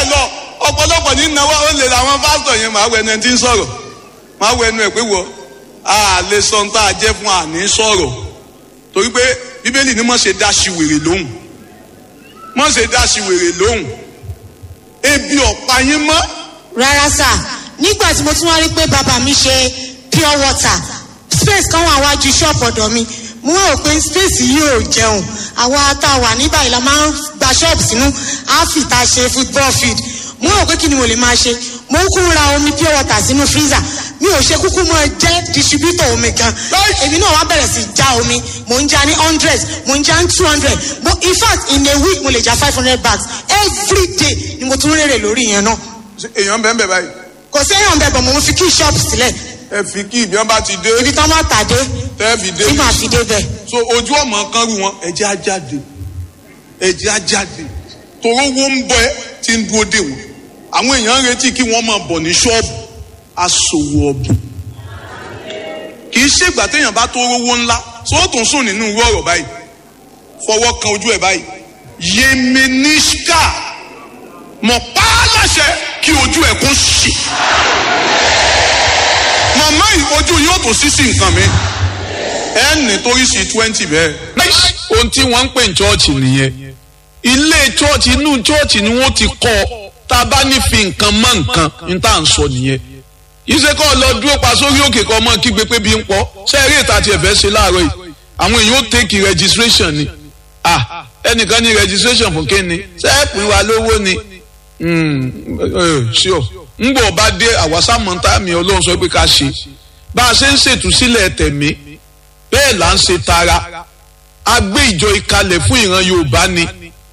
bẹ́ẹ̀ lọ ọ̀pọ̀lọpọ̀ ní náwó ó lè làwọn pásítọ̀ yẹn máa wọ ẹnu ẹni tí ń sọ̀rọ̀ máa wọ ẹnu ẹ̀ pé wọ a lè sọ ohun tá a jẹ́ fún àní sọ̀rọ̀ torí pé bíbélì ni mọ̀ ṣe dá sí wèrè lóhùn mọ̀ ṣe dá sí wèrè lóhùn ebi ọ̀pá yín mọ́ rárá sà nígbà tí mo tún wá rí pé bàbá mi ṣe pure water space kan wà wájú ṣọ́ọ̀pù ọ̀dọ̀ mi mo wá rò pé space yìí ò jẹun àwa tá a wà ní báyìí la máa ń gba ṣọ́ọ̀bù sínú áfìta ṣe football field mo rò pé kí ni mo lè máa ṣe mo ń kún ra omi pure water sínú freezer mi ò ṣe kúkú mọ jẹ́ distributor omi gan èmi náà wá bẹ̀rẹ̀ sí já omi mo ń já ní hundred mo ń já ní two hundred in fact in a week mo lè já five hundred bags every day ni mo tún rèrè lórí yẹn náà èèyàn bẹ́ẹ̀ bẹ́ẹ̀ báyìí kò séèyàn bẹ́ẹ̀ bọ̀ mo ń fi kí ṣọ́ọ̀bù sílẹ̀ ẹ fi kí ìbí wọn bá ti dé ibi tán máa tàdé tẹ́ fi dé tí màá fi débẹ̀. so ojú ọmọ kan rú wọn ẹ̀jẹ̀ á jáde ẹ̀jẹ̀ á jáde toró wo ń bọ ẹ tí ń dúró dé wọn àwọn èèyàn ń retí kí wọ́n máa bọ̀ ní ṣọ́ọ̀bù aṣòwò ọ̀bù kì í ṣègbà téèyàn bá tó rówó ńlá so ó tún sùn nínú irú ọ̀rọ̀ báyìí fọwọ́ kan ojú ẹ̀ báyìí yemenishka mọ̀ pa á láṣẹ kí ojú ẹ̀ kún ṣì màmá yìí ojú yóò tún sí sí nǹkan mi ẹ ní torí sí twenty bẹ́ẹ̀. ohun tí wọ́n ń pè ní chọ́ọ̀chì nìyẹn ilé chọ́ọ̀chì inú chọ́ọ̀chì ni wọ́n ti kọ́ ọ tá a bá ní fi nǹkan mọ́ nǹkan ní tá à ń sọ nìyẹn ìṣe kọ́ lọ dúró pa sórí òkè kan mọ́ kígbe pé bí ń pọ́ ṣé eré ìta tiẹ̀ fẹ́ ṣe láàárọ̀ yìí àwọn èèyàn ó tẹ́kì registration ni ah ẹnìkan ní registration fún kéne ṣé ẹ pín wa lówó ni sure ń bọ̀ bá dé àwásámọ́ntà mi ọlọ́run sọ pé ká ṣe bá a ṣe ń ṣètúsílẹ̀ tẹ̀mí bẹ́ẹ̀ là ń ṣe tara a gbé ìjọ ìkalẹ̀ fún ìran yorùbá ni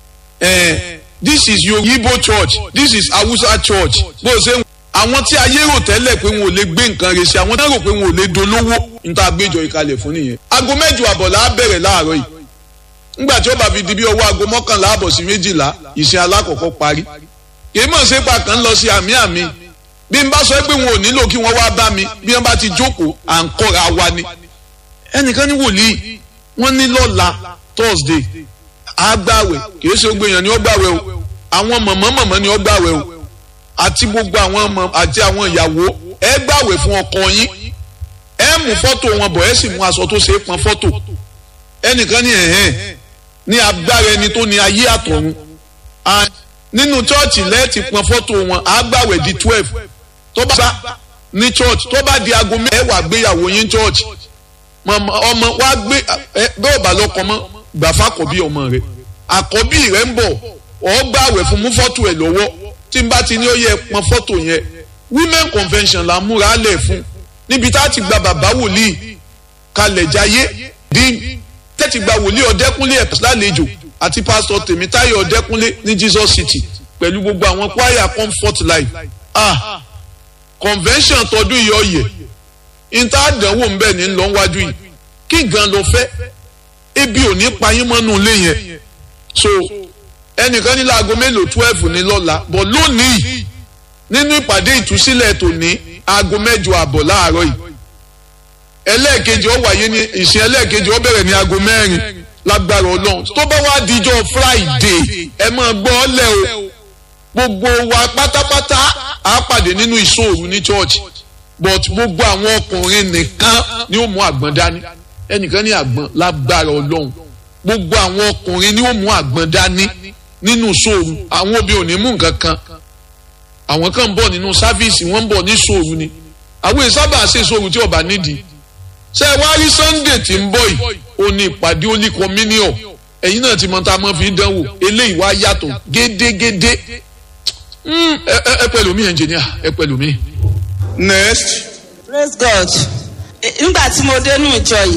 this is yorubo church this is hausa church bó ṣe ń àwọn tí ayé rò tẹ́lẹ̀ pé wọn ò lè gbé nǹkan rẹ̀ ṣe àwọn tí wọ́n rò pé wọn ò lè dolówó níta àgbéjọ ìkalẹ̀ fún nìyẹn. aago mẹ́jọ àbọ̀ là á bẹ̀rẹ̀ láàárọ̀ yìí ńgbà tí ó bá fi di bí ọwọ́ aago mọ́kànlá àbọ̀ sí méjìlá ìsìn alákọ̀ọ́kọ́ parí. kì í mọ̀ ṣe pa kàn ń lọ sí àmì àmì bí n bá sọ pé wọn ò nílò kí wọ́n wá bá mi bí wọ́n bá ti jókòó à ń kọ́ra wa ni. ẹnìkan ní wòlíì wọ́n ní lọ́la thursday àgbàwẹ̀ kì í ṣe gbogbo èèyàn ni ó gbàwẹ̀ o àwọn mọ̀mọ́ mọ̀mọ́ ni ó gbàwẹ̀ o àti gbogbo àwọn ọmọ àti àwọn ìyàwó ẹ gbàwé fún ọkọ yín ẹ mú fọ́tò wọn bọ̀ ẹ sì mú aṣọ tó ṣe é pọn fọ́tò ẹnìkan ní ẹ̀hẹ́n ní agbára ẹni tó ní ayé àtọ̀run nínú chọ́ọ̀chì lẹ́ẹ̀tì pọn fọ́tò wọn á gbàwé di twelve tó bá ní church tó bá di aago mẹ́wàá gbéyàwó yín church ọmọ wa gbé bẹ́ẹ̀ bá lọ́kọ mọ́ gbàfà àkọ́bí ọmọ rẹ̀ àkọ́bí rẹ̀ ń bọ̀ ọ̀ gbàwé fún mú fọ́tò ẹ̀ lọ́wọ́ tí n bá ti ní ó yẹ pọn fọ́tò yẹn women convention la múra lẹ̀ fún níbi tá a ti gba bàbá wòlíì kalẹ̀ jayé dín tẹ́tì gba wòlíì ọ̀dẹ́kúnlé ẹ̀ lálejò àti pásítọ̀ tèmítáyọ̀ ọ̀dẹ́kúnlé ní jesus city pẹ̀lú gbogbo àwọn kwaya comfort life ah convention tọdún yìí ọ̀yẹ̀ níta àdánwò ń bẹ̀ ní lọ́wájú yìí kí gan ló fẹ́ ebi ò ní pa yín mọ́nú ilé yẹn so ẹnìkan ní láago mélòó twelve ní lọ́la bọ̀ lónìí nínú ìpàdé ìtúsílẹ̀ tòní aago mẹ́jọ àbọ̀ láàárọ̀ yìí ẹlẹ́ẹ̀kejì ó wáyé ní ìsìn ẹlẹ́ẹ̀kejì ó bẹ̀rẹ̀ ní aago mẹ́rin lágbára ọlọ́run tó bá wá dijọ́ friday ẹ máa gbọ́ ọ lẹ́ o gbogbo wa pátápátá á pàdé nínú ìṣòro ní church but gbogbo àwọn ọkùnrin nìkan ni ó mú àgbọn dání ẹnìkan ní àgbọn lágbára ọlọ́run gbogbo àwọn ọkùnrin ni ó mú àgbọn dání nínú sóòrù àwọn obìnrin ò ní mú nǹkan kan àwọn kan ń bọ̀ nínú sáfíìsì wọ́n ń bọ̀ ní sóòrù ni àwọn ìsábà ṣe sóòrù tí ọba nídìí ṣe wá rí sunday tí ń bọ̀ yìí ó ní ìpàdé olí communion ẹ̀yin náà ti mọ tá a mọ̀ fi dánwò eléyìí wá yàtọ̀ gédégédé ẹ pẹ̀lú mi engineer ẹ pẹ̀lú mi. next. praise god nígbà tí mo dénú ìjọ yìí